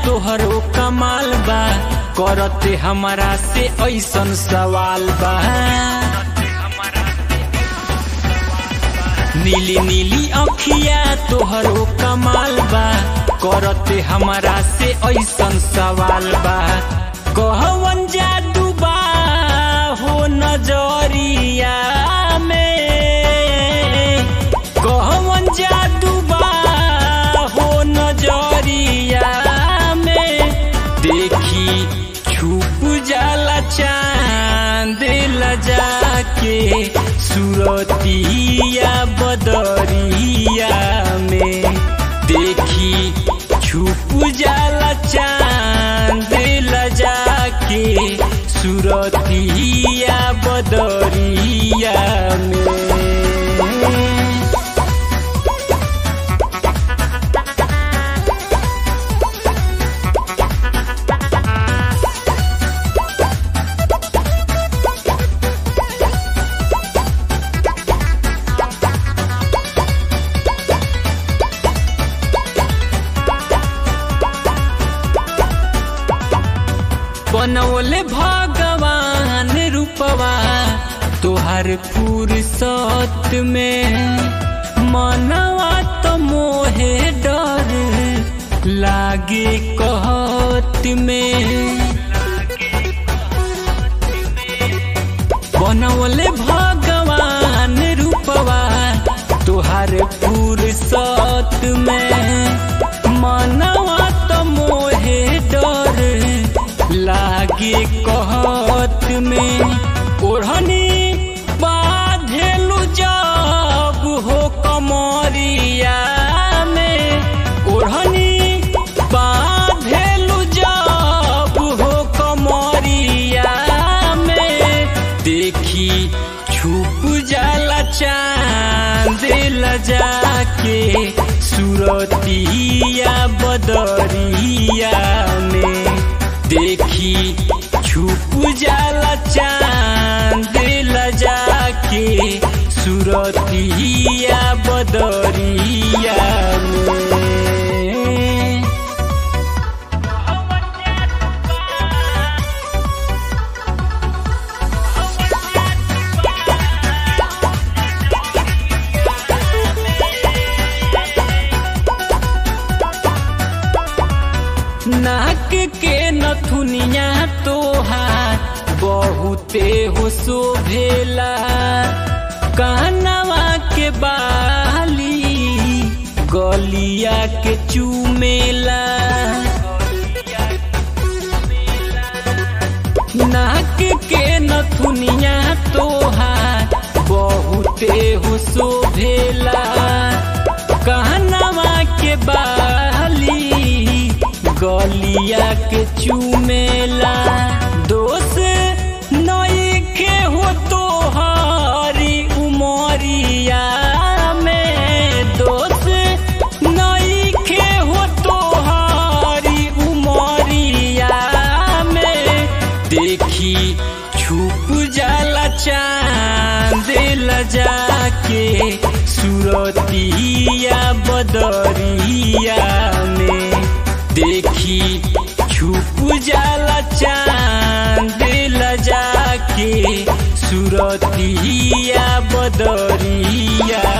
तोहरो कमाल बा करते हमारा से ऐसन सवाल बा नीली नीली अखिया तोहरो कमाल बा करते हमारा से ऐसन सवाल बा कहवन जादू बा हो नजरिया में कहवन जादू बा हो नजरिया में देखी छुप जाला चांद लजा के सुरतिया बदरिया में देखी छुप जाला चांद लजा के सुरतिया बदरिया में बनौले भगवान रूपवा तोहर फुर्सत में मनवा तो मोहे डर लागे कहत में बनौले भगवान रूपवा तोहर फुर्सत में मनवा तो मोहे डर लागे कहत में ओढ़नी बाधेलु जब हो कमरिया में ओढ़नी बाधेलु जब हो कमरिया में देखी छुप जाला चांद लजा के सुरतिया बदरिया में देखी छुप जाला चांद लजा के सुरतिया बदरिया में नाक के नथुनिया तोहार बहुते हो शोभेला कानवा के बाली गलिया के चूमेला नाक के नथुनिया तोहार बहुते हो शोभेला कानवा के बाली गलिया के चूमेला दोष नई के हो तो हरी उमरिया में दोष नई के हो तो हरी उमरिया में देखी छुप जाला चांद लजा के सुरतिया बदरिया में देखी छुप जाला चांद लजा के सुरतिया बदरिया